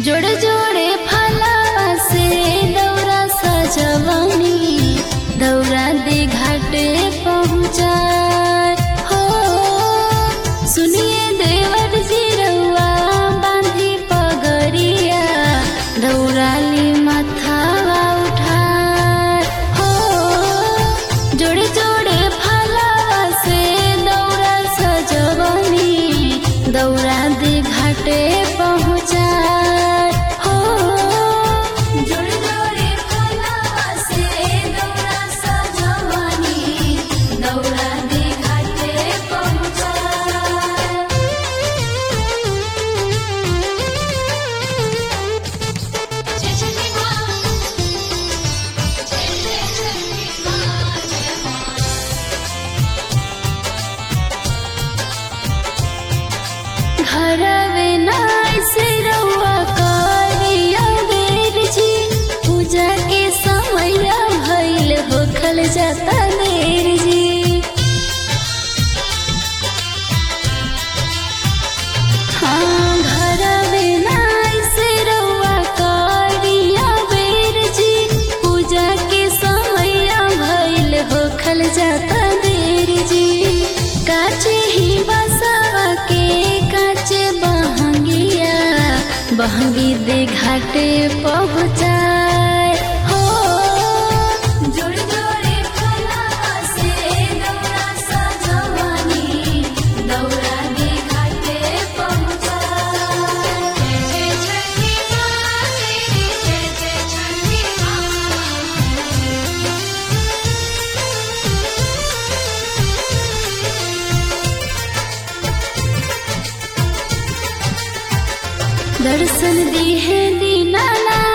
जोड़े जोड़े फलावा से दौरा सजवनी दौरा दे घाटे पहुँचाए हो सुनिए देवर जी रउआ बांधी पगरिया दौड़ाली माथावा उठाए हो जोड़े जोड़े फलावा से दौरा सजवनी दौरा दे घाटे पहुँचाए हो जोड़े जोड़े फलावा से दौरा सजवनी दौरा दे घाटे पहुँचाए जय जय मां जय जय जय मां जय मां घरवे नाय से रउआ करिया बेर जी पूजा के समय भइल होखल जाता देर जी हाँ घरवे नाय से रउआ करिया बेर जी पूजा के समय भइल होखल जाता देर जी काचे ही बसवा के काचे बहंगिया बहंगी दे घाटे पहुँचाए हो जोड़ जोड़े फलावा से दौरा सजवनी दौरा दे घाटे पहुँचाए जय जय छठी मां तेरी जय जय छठी मां दर्शन दी है दीनानाथ